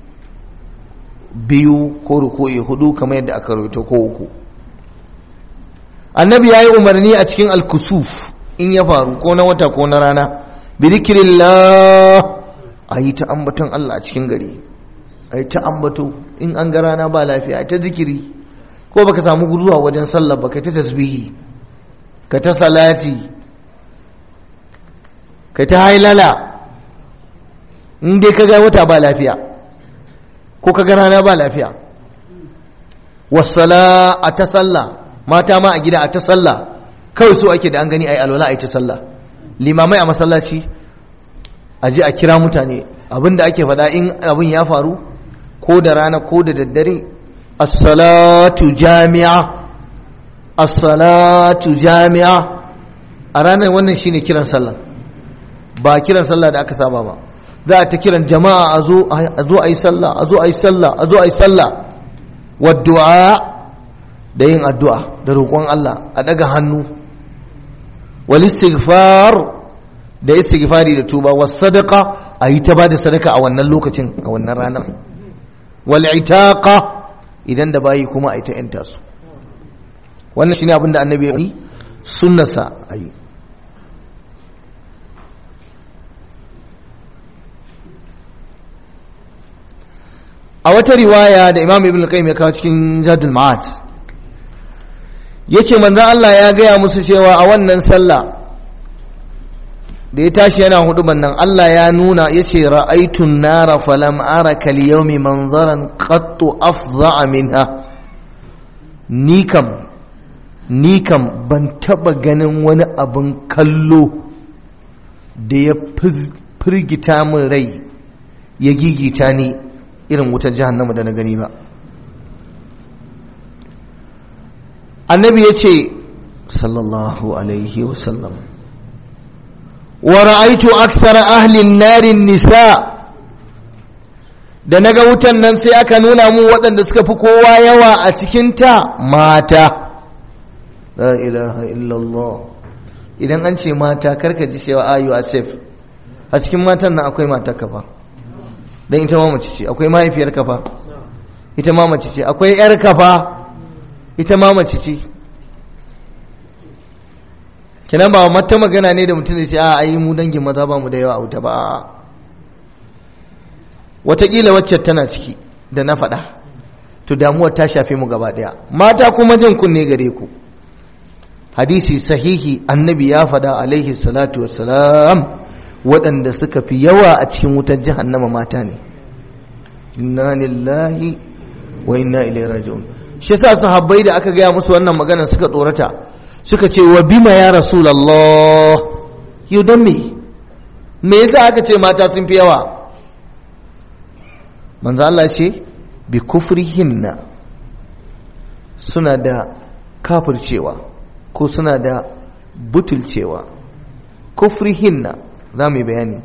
biyu ko ruku'i hudu kamar yadda aka rubuta ko uku annabi yayi umarni a cikin al-kusuf in ya faru ko na wata ko na rana bi zikrillah ayi ta ambaton Allah a cikin gari ayi ta ambato in an ga rana ba lafiya ayi ta zikiri ko baka samu guduwa wajen sallah baka ta tasbihi ka ta salati ka ta hailala in dai ka ga wata ba lafiya ko ka ga rana ba lafiya wasala a ta sallah mata ma a gida a ta sallah kawai so ake da an gani ai alwala ai ta sallah limamai a masallaci a je a kira mutane abinda ake faɗa in abin ya faru ko da rana ko da daddare as-salatu jami'a as-salatu jami'a a ranar wannan shine kiran sallah ba kiran sallah da aka saba ba za a ta kiran jama'a a zo a yi sallah a zo a yi sallah a zo a yi sallah wa du'a da yin addu'a da roƙon Allah a daga hannu wal istighfar da istighfari da tuba was sadaqa a yi ta ba da sadaka a wannan lokacin a wannan ranar wal itaqa idan da bayi kuma a yi ta yanta su wannan shine abin da annabi ya yi sunnasa a yi a wata riwaya da imam ibn al-qayyim ya kawo cikin zadul ma'ad yace manzo Allah ya gaya musu cewa a wannan sallah da ya tashi yana huduban nan Allah ya nuna yace ra'aytun nara falam ara kal yawmi manzaran qattu afdha minha ni kam ni kam ban taba ganin wani abin kallo da ya firgita min rai ya gigita ni irin wutar jahannama da na gani ba annabi ya ce sallallahu alaihi wasallam wa ra'aitu aksara ahlin narin nisa da naga wutan nan sai aka nuna mu waɗanda suka fi kowa yawa a cikinta mata la ilaha illallah idan an ce mata karka ji cewa ayu a safe a cikin matan nan akwai mata kafa don ita ma mace ce akwai mahaifiyar kafa ita ma mace ce akwai yar kafa ita ma mace ce kinan ba mata magana ne da mutum da ce a ayi mu dangin maza ba mu da yawa a wuta ba wataƙila wacce tana ciki da na faɗa to damuwar ta shafe mu gaba daya mata kuma jin kunne gare ku hadisi sahihi annabi ya fada alaihi salatu wassalam waɗanda suka fi yawa a cikin wutar jahannama mata ne inna lillahi wa inna ilaihi raji'un shi yasa sahabbai da aka gaya musu wannan magana suka tsorata suka ce wa bima ya rasulullah yau dan me me yasa aka ce mata sun fi yawa manzo Allah ce bi kufrihinna suna da kafircewa ko suna da butulcewa kufrihinna za mu yi bayani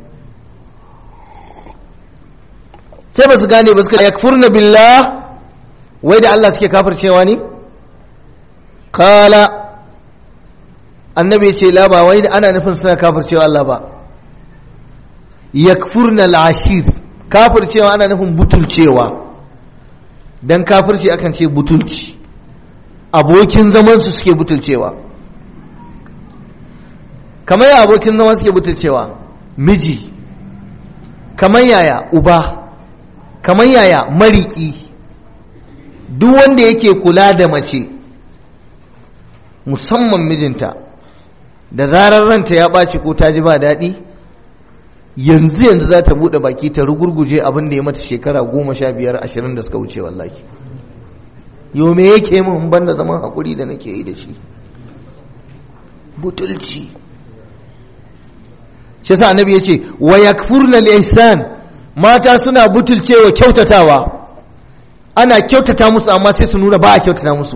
sai ba su gane ba suka yakfurna billah wai da Allah suke kafircewa ne kala annabi ya ce la ba wai ana nufin suna kafircewa Allah ba yakfurna al-ashir kafircewa ana nufin butulcewa dan kafirci akan ce butulci abokin zaman su suke butulcewa kamar ya abokin zaman suke butulcewa miji kamar yaya uba kamar yaya mariki duk wanda yake kula da mace musamman mijinta da zarar ranta ya ɓaci ko ta ji ba daɗi yanzu yanzu za ta buɗe baki ta rugurguje abin da ya mata shekara goma sha biyar ashirin da suka wuce wallahi yau me yake min ban da zaman haƙuri da nake yi da shi butulci shi sa annabi ya ce wa yakfurna al-ihsan mata suna butulcewa kyautatawa ana kyautata musu amma sai su nuna ba a kyautata musu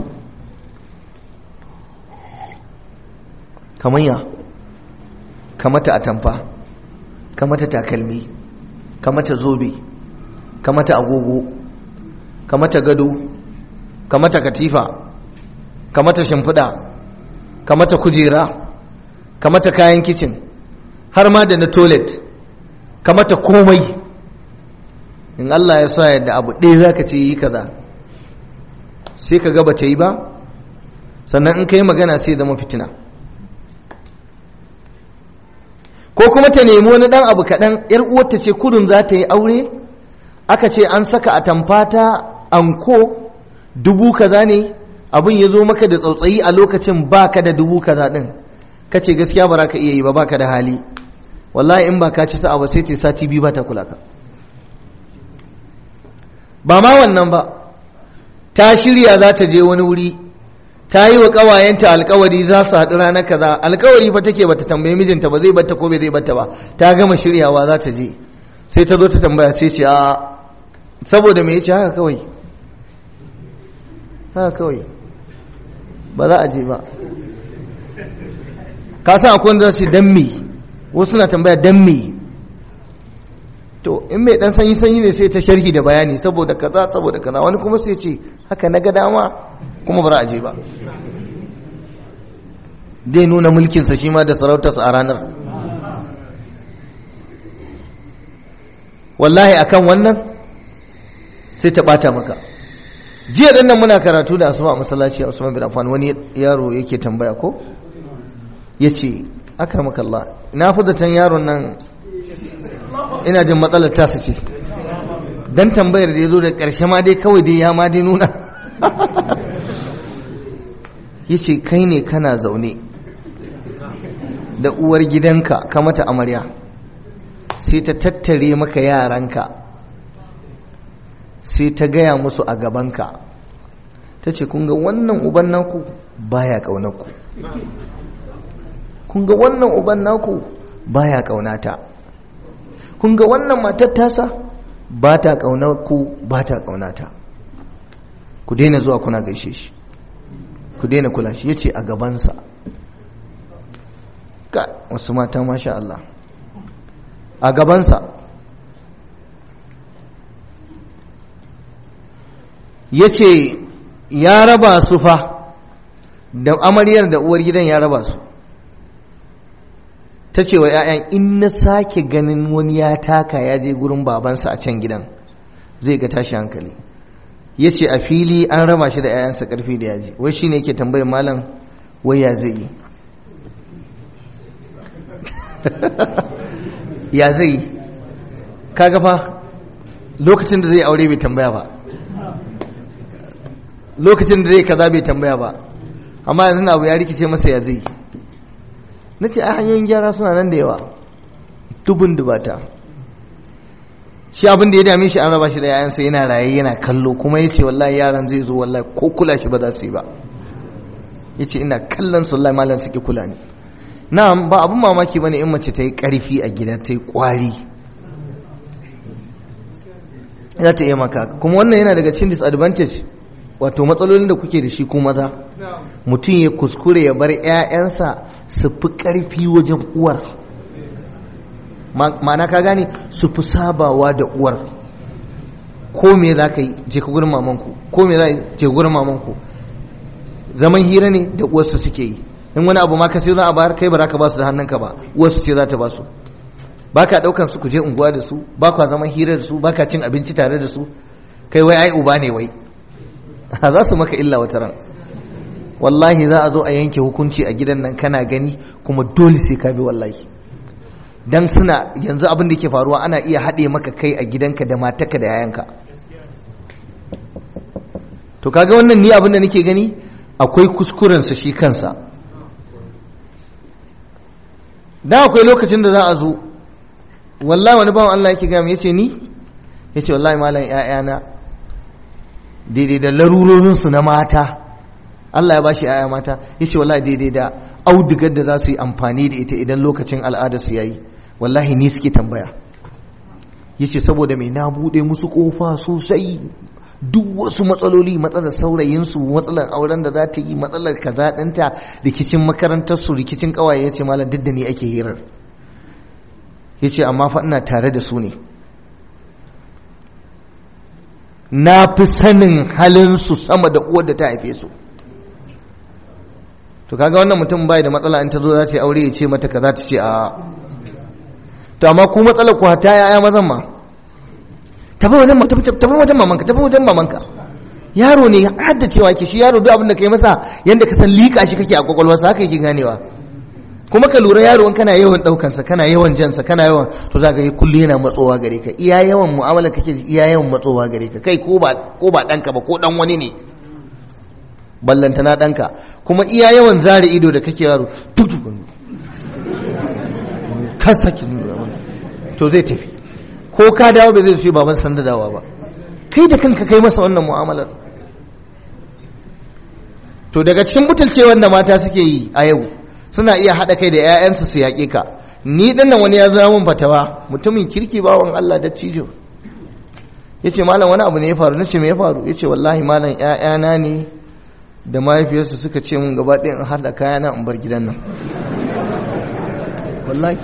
kamanya kamata atamfa kamata takalmi kamata zobe kamata agogo kamata gado kamata katifa kamata shimfiɗa kamata kujera kamata kayan kicin har ma da na toilet kamata komai in Allah ya sa yadda abu ɗaya za ka ce yi kaza sai ka gaba ta yi ba sannan in ka yi magana sai zama fitina ko kuma ta nemi wani ɗan abu kaɗan ‘yar uwarta ce kudin za ta yi aure aka ce an saka a tamfata anko dubu kaza ne abin ya zo maka da tsautsayi a lokacin baka da dubu kaza ɗin ka ce gaskiya ba za ka iya yi ba baka da hali wallahi in ba ka ci sa'a ba sai ce sati biyu ba ta kula ka ba ma wannan ba ta shirya za ta je wani wuri ta yi wa ƙawayenta alkawari za su haɗu ranar kaza alkawari fa take bata tambayi mijinta ba zai batta ko bai zai batta ba ta gama shiryawa za ta je sai ta zo ta tambaya sai ce a saboda me yace haka kawai haka kawai ba za a je ba ka san akwai wanda za su dan me wasu na tambaya dan me to in mai dan sanyi sanyi ne sai ta sharhi da bayani saboda kaza saboda kaza wani kuma sai ce haka na ga dama kuma ba za a je ba zai nuna mulkinsa shi ma da sarautarsa a ranar wallahi akan wannan sai ta bata maka jiya dan nan muna karatu da asuba a masallaci a Usman bin Affan wani yaro yake tambaya ko yace akramakallah ina fudatan yaron nan ina jin matsalar tasa ce dan tambayar da ya zo da ƙarshe ma dai kawai dai ya ma dai nuna ya ce kai ne kana zaune da uwar gidanka ka mata amarya sai ta tattare maka yaranka sai ta gaya musu a gabanka ta ce kunga wannan uban naku baya ƙaunarku kunga wannan uban naku baya ƙaunata kunga wannan matar tasa ba ta ƙaunarku ba ta ƙaunata ku daina zuwa kuna gaishe shi ku daina kula shi yace a gabansa ka wasu mata masha Allah a gabansa yace ya raba su fa da amaryar da uwar gidan ya raba su ta ce wa 'ya'yan in na sake ganin wani ya taka ya je gurin babansa a can gidan zai ga tashi hankali ya ce a fili an raba shi da 'ya'yansa karfi da yaji wai shi ne yake tambayar malam wai ya zai yi ya zai yi kaga fa lokacin da zai aure bai tambaya ba lokacin da zai kaza bai tambaya ba amma yanzu abu ya rikice masa ya zai na ce a hanyoyin gyara suna nan da yawa dubun dubata shi abin da ya dame shi an raba shi da yayansa yana raye yana kallo kuma ya ce wallahi yaran zai zo wallahi ko kula shi ba za su yi ba ya ce ina kallon su wallahi malam suke kula ne na'am ba abin mamaki bane in mace ta yi karfi a gida ta yi kwari za ta iya maka kuma wannan yana daga cikin disadvantage wato matsalolin da kuke da shi ko maza mutum ya kuskure ya bar 'ya'yansa su fi ƙarfi wajen uwar ma'ana ka gane su fi sabawa da uwar ko me za ka yi je ka gurin mamanku ko me za je gurin mamanku zaman hira ne da uwarsu suke yi in wani abu ma ka sai za a bayar kai ba za ka ba su da hannunka ba uwarsu ce za ta ba su ba ka ɗaukan su ku je unguwa da su ba ka zaman hira da su ba ka cin abinci tare da su kai wai ai uba ne wai za su maka illa wata ran wallahi za a zo a yanke hukunci a gidan nan kana gani kuma dole sai ka bi wallahi dan suna yanzu abin da ke faruwa ana iya haɗe maka kai a gidanka da matarka da yayanka to kaga wannan ni abin da nake gani akwai kuskurensa shi kansa dan akwai lokacin da za a zo wallahi wani bawan Allah yake gami yace ni yace wallahi malam ƴaƴana daidai da larurorinsu na mata Allah ya bashi ƴaƴa mata yace wallahi daidai da audigar da za su yi amfani da ita idan lokacin al'ada su yayi wallahi ni suke tambaya yace saboda mai na bude musu kofa sosai duk wasu matsaloli matsalar saurayinsu matsalar auren da za ta yi matsalar kaza ɗinta rikicin makarantarsu rikicin ƙawaye ya ce malam duk da ni ake hirar ya ce amma fa ina tare da su ne na fi sanin halinsu sama da uwar da ta haife su to kaga wannan mutum bai da matsala in ta zo za ta yi aure ya ce mata kaza ta ce a to amma ku matsalar ku hata yaya mazan ma tafi wajen tafi wajen mamanka tafi wajen mamanka yaro ne hadda cewa ke shi yaro duk abin da kai masa yanda ka san liƙa shi kake a kwakwalwarsa haka yake ganewa kuma ka lura yaro kana yawan ɗaukansa kana yawan jansa kana yawan to za ka yi kullu yana matsowa gare ka iya yawan mu'amala kake iya yawan matsowa gare ka kai ko ba ko ba ɗanka ba ko ɗan wani ne ballantana ɗanka kuma iya yawan zare ido da kake yaro tutukun ka saki to zai tafi ko ka dawo ba zai su baban sanda dawa ba kai da kanka kai masa wannan mu'amalar to daga cikin butulcewar da mata suke yi a yau suna iya haɗa kai da 'ya'yansu su yaƙe ka ni ɗin nan wani ya zama mun fatawa mutumin kirki bawan Allah da cijo ya ce malam wani abu ne ya faru na ce me ya faru ya ce wallahi malam 'ya'yana ne da mahaifiyarsu suka ce mun gaba ɗaya in haɗa kayana in bar gidan nan wallahi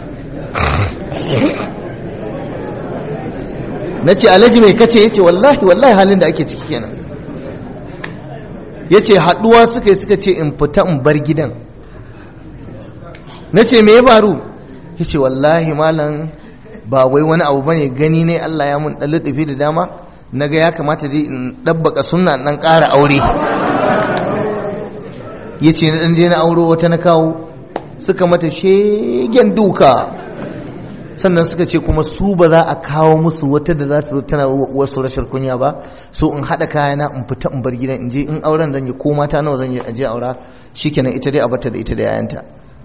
na ce alhaji mai kace ya ce wallahi wallahi halin da ake ciki kenan ya ce haɗuwa suka yi suka ce in fita in bar gidan na ce me ya faru ya ce wallahi malam ba wai wani abu bane gani ne Allah ya mun ɗan luɗufi da dama na ga ya kamata dai in ɗabbaka sunna ɗan ƙara aure ya ce na ɗan je na auro wata na kawo suka mata shegen duka sannan suka ce kuma su ba za a kawo musu wata da za su zo tana wasu rashin kunya ba so in haɗa kayana in fita in bar gidan in je in auren zan yi ko mata nawa zan yi je aura shikenan ita dai a bata da ita da yayanta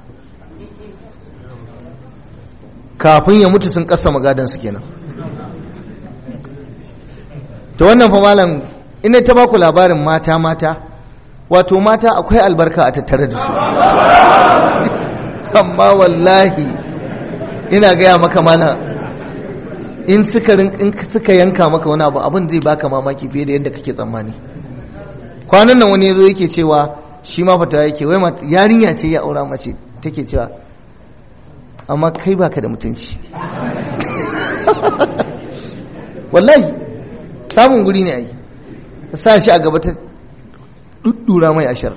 kafin ya mutu sun kasa magadan su kenan to wannan fa malam ina ta baku labarin mata mata wato mata akwai albarka a tattare da su amma wallahi ina gaya maka mana in suka in suka yanka maka wani abu abin zai baka mamaki fiye da yadda kake tsammani kwanan nan wani yazo yake cewa shi ma fata yake wai yarinya ce ya aura mace take cewa amma kai baka da mutunci wallahi samun guri ne ai ta sa shi a gaba ta duddura mai ashar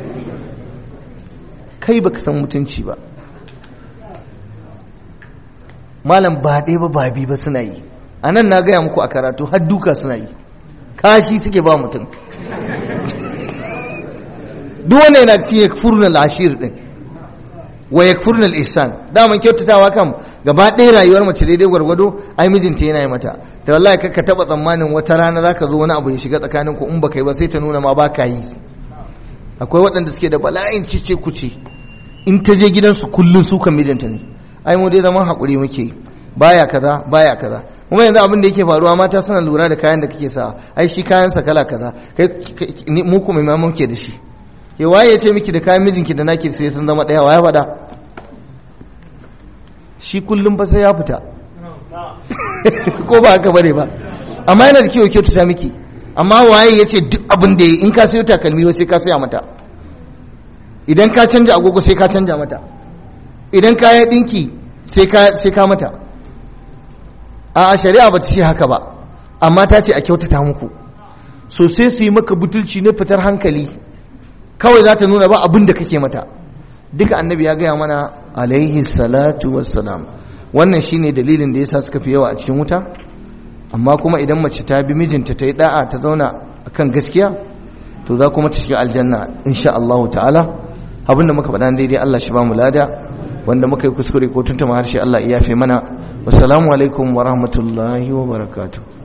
kai baka san mutunci ba malam ba ɗaya ba ba bi ba suna yi a nan na gaya muku a karatu har duka suna yi kashi suke ba mutum duk wanda yana ci ya furna ashir din wa ya furna ihsan daman kyautatawa kam gaba ɗaya rayuwar mace daidai gwargwado ai mijinta yana yi mata da wallahi ka ka taba tsammanin wata rana zaka zo wani abu ya shiga tsakanin ku in baka yi ba sai ta nuna ma baka yi akwai waɗanda suke da bala'in cice kuce in ta je gidansu kullun su kan mijinta ne ai mu dai zaman haƙuri muke baya kaza baya kaza kuma yanzu abin da yake faruwa mata suna lura da kayan da kake sa ai shi kayan sa kala kaza kai mu kuma ma muke da shi ke waye ya ce miki da kayan mijinki da naki sai sun zama ɗaya waye faɗa shi kullum ba sai ya fita ko ba haka bane ba amma yana da kyau kyautu ta miki amma waye ya ce duk abin da in ka sayo takalmi sai ka saya mata idan ka canja agogo sai ka canja mata idan ka yi dinki sai ka mata a shari'a ba ta ce haka ba amma ta ce a kyautata muku so sai su yi maka butulci na fitar hankali kawai za ta nuna ba abin da kake mata duka annabi ya gaya mana alaihi salatu wassalam wannan shine dalilin da yasa suka fi yawa a cikin wuta amma kuma idan mace ta bi mijinta ta yi da'a ta zauna akan gaskiya to za kuma ta shiga aljanna insha Allah ta'ala abinda muka faɗa daidai Allah shi ba mu lada wanda muka yi kuskure ko tuntuma harshe Allah ya yafe mana wassalamu alaikum wa rahmatullahi wa barakatuh